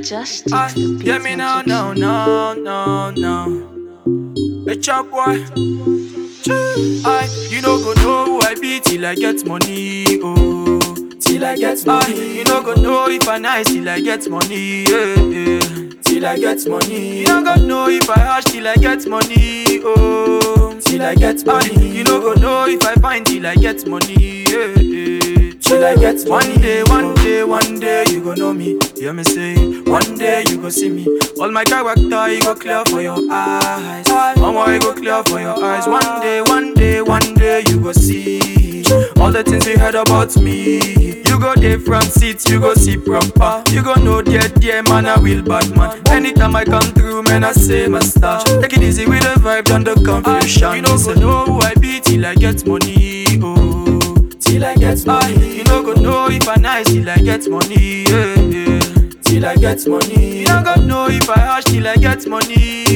Just Ah, text the yeah, me no, no, no, no, no. Hey, chop boy. I, you no go know who I be till I get money, oh. Till I get money. you no go know if I nice till I get money, yeah, yeah. Till I get money. You no go know if I hash till I get money, oh. Till I get money. You no go know if I find till I get money, yeah, yeah. Till I get money. One day, one day, one day you go know me. Hear me say, one day you go see me. All my character you go clear for your eyes. Mama, you go clear for your eyes. One day, one day, one day you go see. All the things you heard about me. You go there front seats, you go see proper. You go know dear, dear man, I will bad man. Anytime I come through, man, I say my star. Take it easy with the vibe, and the confusion. You no go know who I be till I get money, oh. Till I get money. You no go know if I nice till I get money, yeah, yeah. Till I get money. You no go know if I hash till I get money,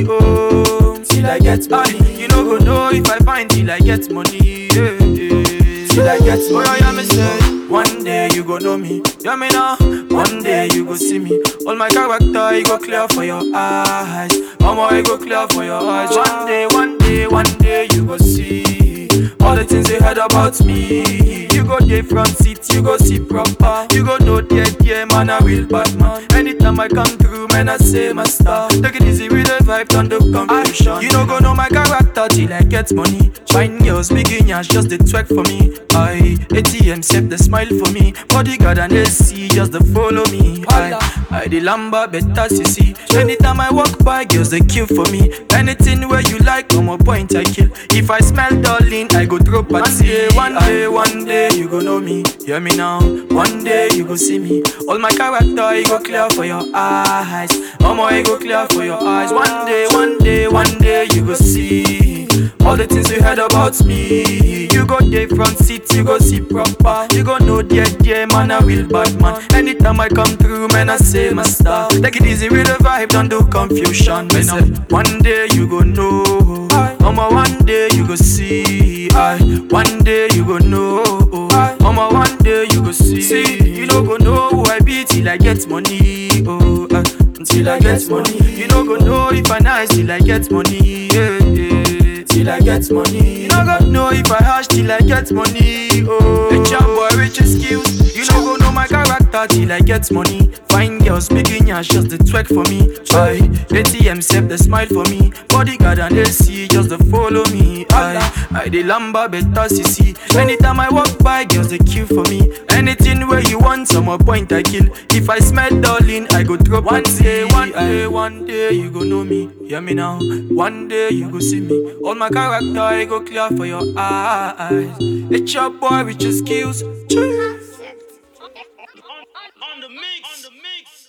oh. Till I get money. You no go know if I find till I get money, yeah, yeah. Till I get money. Oh, yeah, me say. One day you go know me, yeah me now. One day you go see me. All my character you go clear for your eyes. Mama, you go clear for your eyes. One day, one day, one day you go see. All the things you heard about me. You go there front seat, you go see proper. You go know dear, dear man, I will bad man. Anytime I come through, man, I say my star. Take it easy with the vibe, turn the confusion. You no go know my character till I get money. Fine girls, big as just the twerk for me. I ATM save the smile for me. Bodyguard and AC just the follow me. I I the lamba better you see. Anytime I walk by, girls they queue for me. Anything where you like, on my point I kill. If I smell darling, I go throw party. One day, one day you go know me. Hear me now. One day you go see me. All my character you go clear for your eyes. Mama you go clear for your eyes. One day, one day, one day you go see. All the things you heard about me. You go there front seat, you go see proper. You go know dear, dear man, I will bad man. Anytime I come through, man, I say my star. Take it easy with the vibe, don't do confusion. Man, say, one day you go know. Mama, one day you go see. I, one day you go know. Mama, one day you go see. See, you no go know who I be till I get money. Oh, uh, until I get money. You no go know if I nice till I get money. Yeah, yeah. Till I get money. You no go know if I hash till I get money. Oh, a jam boy rich skills. You no go know my character till I get money. Fine girls, big as just the twerk for me. I ATM save the smile for me. Bodyguard and AC just the follow me. I I the lamba better see. Anytime I walk by, girls they queue for me. Anything where you want, some more point I kill. If I smell darling, I go drop one day, one day, one day you go know me. Hear me now. One day you go see me. All my character I go clear for your eyes. It's your boy with your skills. on, on the mix. On the mix.